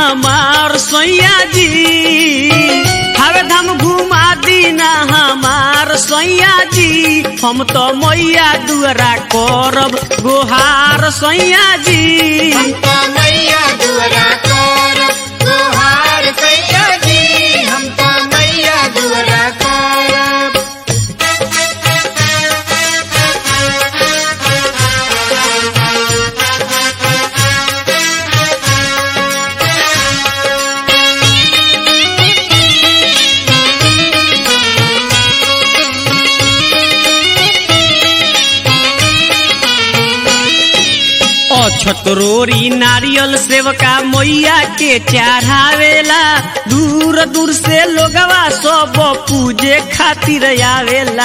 हमार सैया जी हवे धाम घुमा दीना हमार सैया जी हम तो मैया दुआरा करब गोहार सैया जी हमका मैया दुआरा कर गोहार सैया जी हमका मैया दुआरा कर अछतरोरी नारियल सेवका मैया के चढ़ावेला दूर दूर से लोगवा सब पूजे खातिर आवेला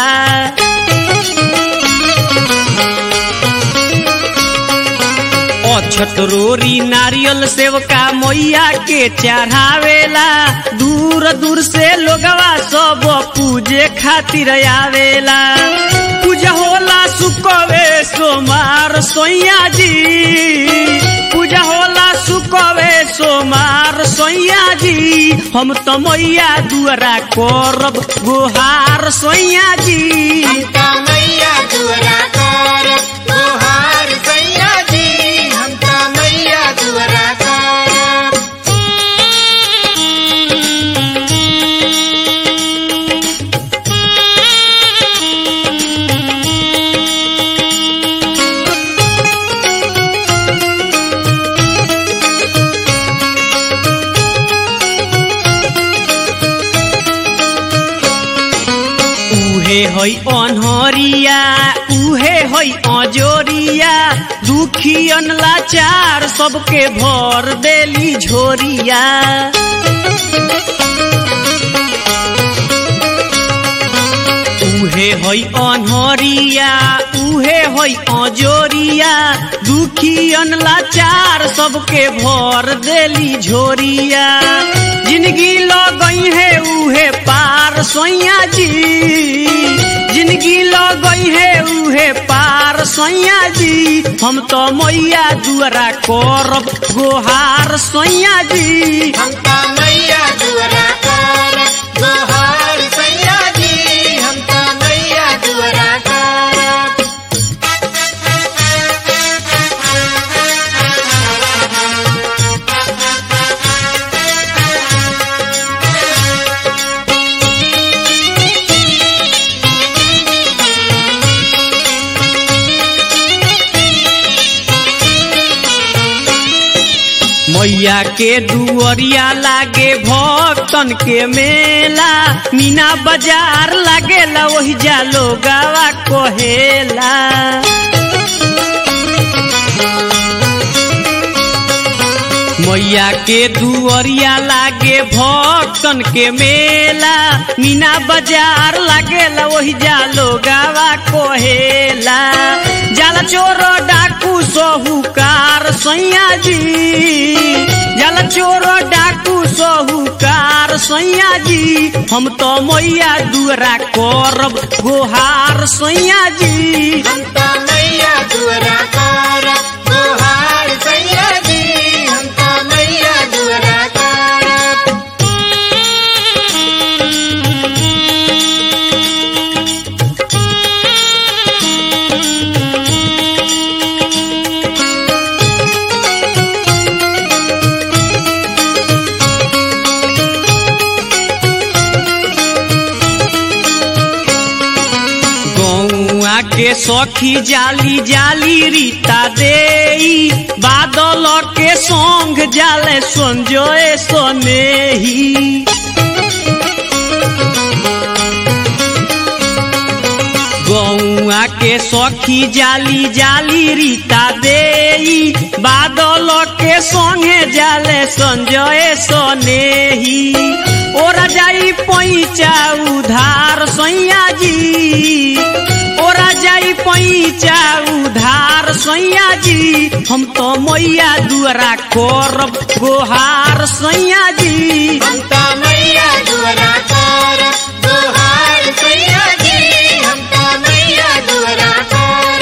अछतरोरी नारियल सेवका मैया के चढ़ावेला दूर दूर से लोगवा सब पूजे खातिर आवेला पूजा होला सुकवे सोमार सोइया जी पूजा होला सुकवे सोमार सोइया जी हम तो मैया दुआरा करब गोहार सोइया जी हमका मैया दुआरा कर गोहार सैया जी हमका मैया दुआरा कर उहे है अनहरिया उहे है अजोरिया दुखियन लाचार सबके भर देली झोरिया उहे है अनहरिया उहे है अजोरिया दुखियन लाचार सबके भर देली झोरिया जिंदगी लगई है उहे पार सोइया जी जिंदगी लगई है उहे पार सोइया जी हम तो मैया दुआरा करब गोहार सोइया जी हमका मैया दुआरा कर गोहार सैया जी हमका मैया दुआरा कर मैया के दुअरिया लागे भक्तन के मेला मीना बाजार लागेला वही जालो गावा कहेला मैया के दुअरिया लागे भक्तन के मेला मीना बाजार लागेला वही जालो गावा कहेला जाला चोर डाकू सोहुकार सैया जी जाला चोर डाकू सोहुकार सैया जी हम तो मैया दुआरा करब गोहार सैया जी हमका मैया दुआरा कर गोहार सैया जी हमका मैया दुआरा कर गौआ के सखी जाली जाली रीता देई बादल के संग जाले संजय सनेही गौआ के सखी जाली जाली रीता देई बादल के संगे जाले संजय सनेही ओरा जाई पैचा उधार सैया जी ओरा जाई पैचा उधार सैया जी हम तो मैया दुआरा करब गोहार सैया जी हमका मैया दुआरा कर गोहार सैया जी हमका मैया दुआरा कर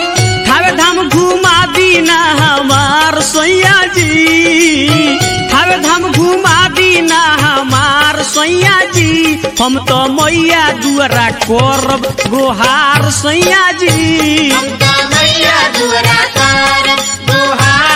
थावे धाम घुमा दीना हमार सैया जी थावे सैया जी हम तो मैया दुआरा करब गोहार सैया जी हम तो मैया दुआरा कर दुहार